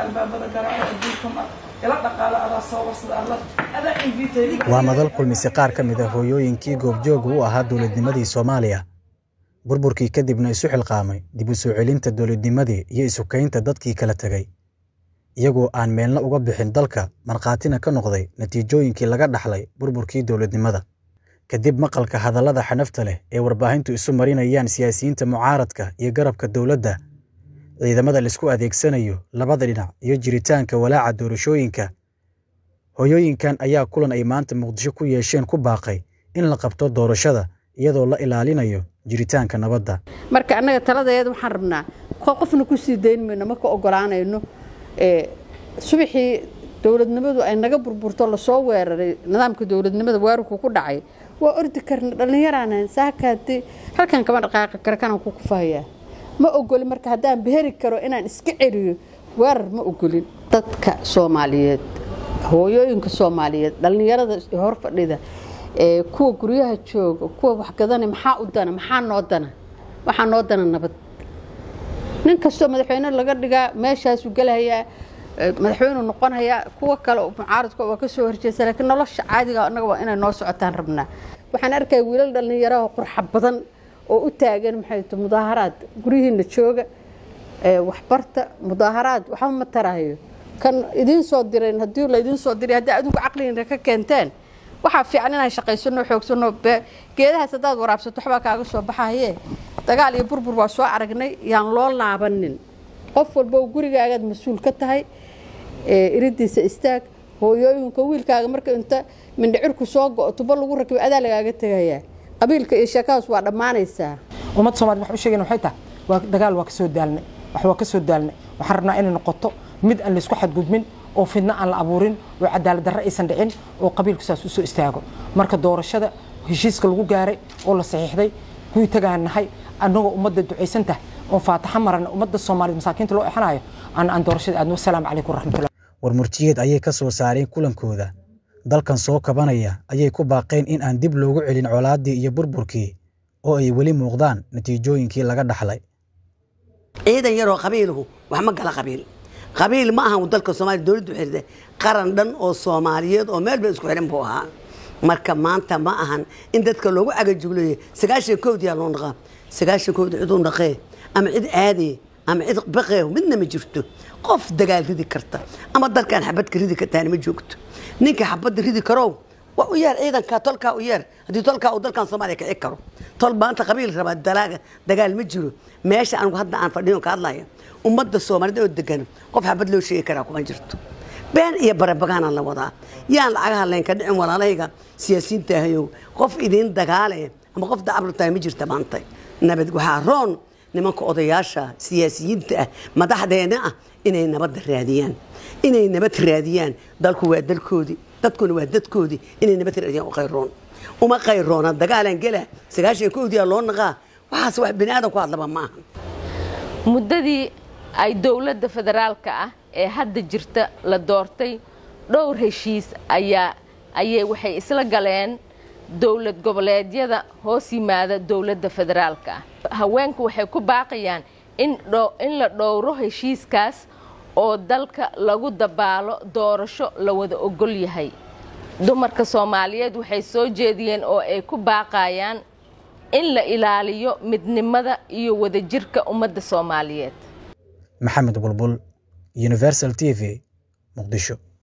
albaabada garaaca adduunka ma ila dhaqaala adaa soo warsada alla adaa invitay waa madal kulmise qaar ka mid a hooyooyinkii goobjooga u ahaa dowladnimadii soomaaliya burburkii kadibna isu xilqaamay dib u soo celinta dowladnimadii iyo isukaynta dadkii kala tegay iyagoo aan meelna uga bixin dalka markhaatina ka noqday natiijooyinkii laga dhaxlay burburkii dowladnimada kadib maqalka hadallada xanafta leh ee warbaahintu isu marinayaan siyaasiyiinta mucaaradka iyo garabka dowladda ciidamada laisku adeegsanayo labada dhinac iyo jiritaanka walaaca doorashooyinka hooyooyinkan ayaa kulan ay maanta muqdisho ku yeesheen ku baaqay in la qabto doorashada iyadoo la ilaalinayo jiritaanka nabadda marka annaga taladeeda waxaan rabnaa qofna ku sii dayn mayno ma ka ogolaanayno subaxii dowladnimadu ay naga burburto lasoo weeraray nidaamka dowladnimada weerarku ku dhacay waa ordi karna dhallinyaraan saakaadi halkan kama dhaqaaqi kara kanaan ku kufahayaa ma ogolin marka haddaan beheri karo inaan iska celiyo weerar ma ogolin dadka soomaaliyeed hooyooyinka soomaaliyeed dhallinyarada hor fadhida kuwa guryaha jooga kuwa waxgadana maxaa u dana maxaa noo dana waxaa noo dana nabad nin kastoo madaxweyne laga dhigaa meeshaasuu gelahayaa madaxweyneu noqonayaa kuwa kale mucaaradka waa kasoo horjeesta laakiin nolosha caadiga annaga waa inay noo socotaan rabnaa waxaan arkaya wiilal dhallinyaraha qurxa badan oo u taagan maxay t mudaaharaad guryihiina jooga waxbarta mudaaharaad waxba ma tarahayo kan idiin soo dirayn haddii laydiin soo diray haddii adigu caqligiina ka keenteen waxaa fiican inaan shaqaysano xoogsano geedahaas haddaad waraabsato waxbaa kaaga soo baxaye dagaal iyo burbur waa soo aragnay yaan loo laabanin qof walba gurigaagaad mas-uul ka tahay iridiisa istaag hooyooyinka wiilkaaga marka inta mindhicirku soo go-o tubo lagu rakibay adaa lagaaga tegayaa qabiilka iyo sheekadaas waa dhammaanaysaa ummadda somaliyed wax u sheegayna waxay tahay waa dagaal waa ka soo daalnay wax waa ka soo daalnay waxaan rabnaa inay noqoto mid aan laysku xadgudbin oo fidno aan la abuurin oo cadaalad darre aysan dhicin oo qabiilku saas u soo istaago marka doorashada heshiiska lagu gaaray oo la saxiixday kuwii tagaan nahay annagoo ummadda ducaysan tahay oo faataxa marana ummadda soomaaliyed masaakiinta loo exanayo aan aan doorashada aadno wasalaamu calaykum waraxmatullah war murtiyeed ayay ka soo saareen kulankooda dalkan soo kabanaya ayay ku baaqeen in aan dib loogu celin colaaddii iyo burburkii oo ay weli muuqdaan natiijooyinkii laga dhaxlay ciidan yaroo qabiiluhu wax ma gala qabiil qabiil ma ahan dalka soomaaliya dowladdu xirde qaran dhan oo soomaaliyeed oo meel ba isku xihan buu ahaa marka maanta ma ahan in dadka loogu cagajugleeyo sagaashan kowdiyaa loo dhaqaa sagaashan kowdi cid u dhaqee ama cid aadee ama cid baqee midna ma jirto qof dagaal ridi karta ama dalkan xabadka ridi kartaana ma joogto ninka xabadda ridi karow waa u yeer ciidanka tolkaa u yeer haddii tolkaa uu dalkan soomaaliya kici karo tol maanta qabiil rabaa dalaaga dagaal ma jiro meesha anigu hadda aan fadhiyo ka hadlaya ummadda soomaaliyed oo degan qof xabad loo sheegi karaa kuma jirto been iyo barabagaanaan la wadaa yaan lacagaha laynka dhicin walaalahayga siyaasiyiinta ahayow qof idiin dagaale ama qof dacablu tahay ma jirta maanta nabad waxaa roon nimanka odayaasha siyaasiyiinta ah madaxdeena ah inay nabadda raadiyaan inay nabad raadiyaan dalku waa dalkoodii dadkuna waa dadkoodii inay nabad raadiyaan u qayroon uma qayroona dagaalaan gela sagaashan kowdiyaa loo naqaa waxaas wax bini aadan ku hadlaba ma ahan muddadii ay dowladda federaalka ah ee hadda jirta la doortay dhowr heshiis ayaa ayay waxay isla galeen dowlad goboleedyada hoos yimaada dowladda federaalka ah haweenku waxay ku baaqayaan in in la dhowro heshiiskaas oo dalka lagu dabaalo doorasho la wada ogol yahay dumarka soomaaliyeed waxay soo jeediyeen oo ay ku baaqayaan in la ilaaliyo midnimada iyo wadajirka ummadda soomaaliyeed maxamed bulbul universal t v muqdisho